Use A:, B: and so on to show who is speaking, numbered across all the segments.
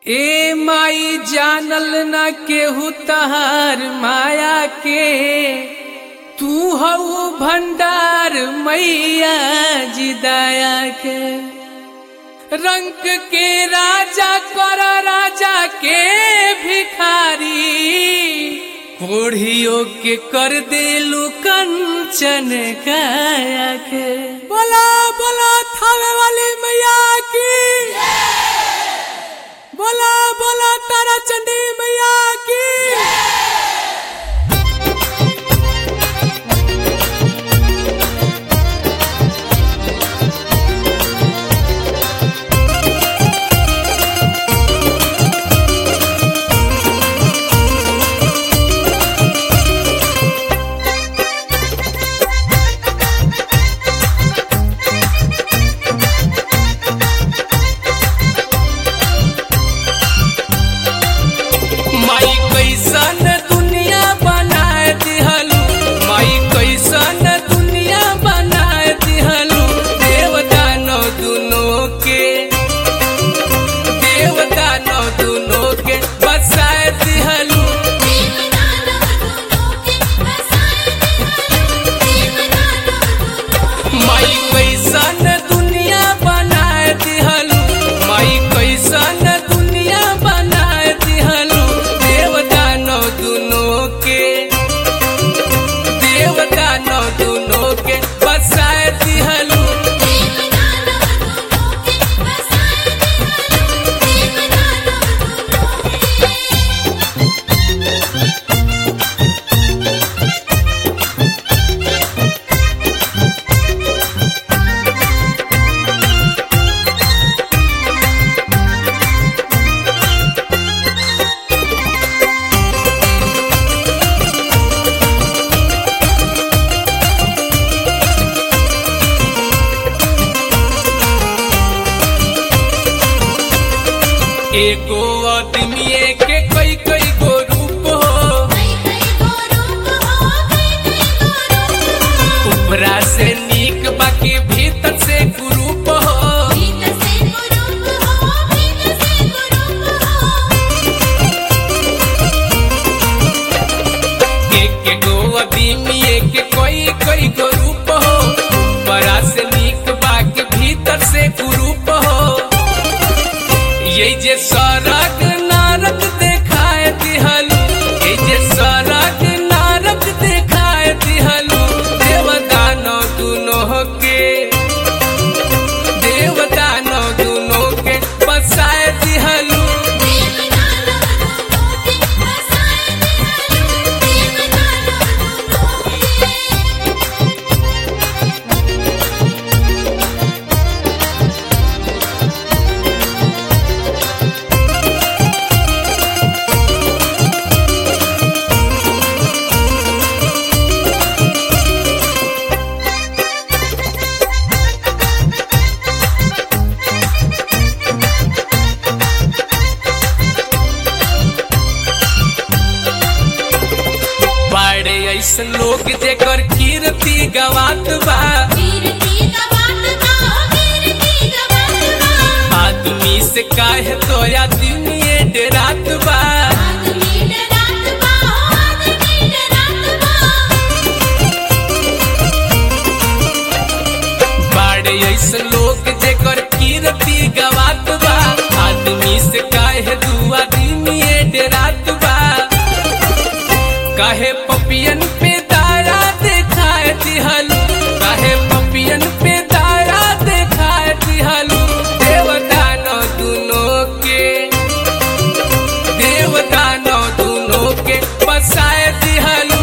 A: ए माई जानल न केहू तहार माया के तू हऊ भंडार मैया जी दया के रंग के राजा कर राजा के भिखारी कोढ़ियों के कर देलू कंचन काया के बोला बोला थावे वाली मैया की बोला बोला तारा चंडी मैया की माई कैसन दुनिया बनाए दिहलू माई कैसन दुनिया बनाए दिहलू देवता नौ दुनों के देवता नौ दुनों के बसाए दिहलू माई कैसन दुनिया बनाए दिहलू माई कैसन दुनिया बनाए दिहलू देवता नौ दुनों के देवता नौ दुनों के बसाए दिहलू एगो आदमी के कई कई गो रूप हो उपरा से नीक बाकी भीतर से कुरूप हो एक गो आदमी के कोई कोई गो रूप हो उपरा से नीक बाकी भीतर से कुरूप हो ये जे सड़क नारक देखाए दिहलू ये जे सड़क नारक देखाए दिहलू देवदानो दुनों के देवदानो दुनों के बसाए दिहलू बाड़े ऐसन लोग जेकर कीर्ति गवात बा आदमी से काहे तो आदमी डरात बा बाड़े ऐसन लोग जेकर कीर्ति गवात बा आदमी से काहे दू आदमी डरात बा काहे पपियन पे दाया देखाए दिहलू काहे पपियन पे दाया देखाए दिहलू देवता नौ दुनों के देवता नौ दुनों के बसाए दिहलू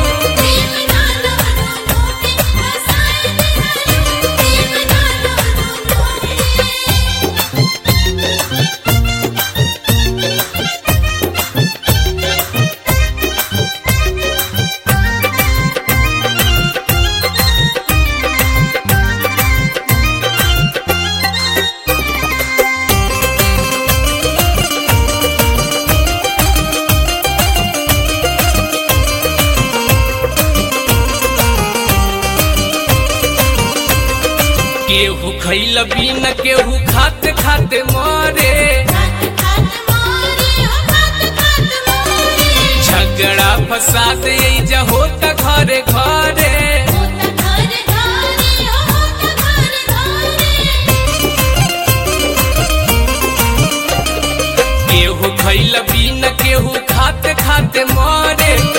A: केहू खैल बिन केहू खाते खाते मरे
B: खात खात मोरे
A: केहू खाते खाते मरे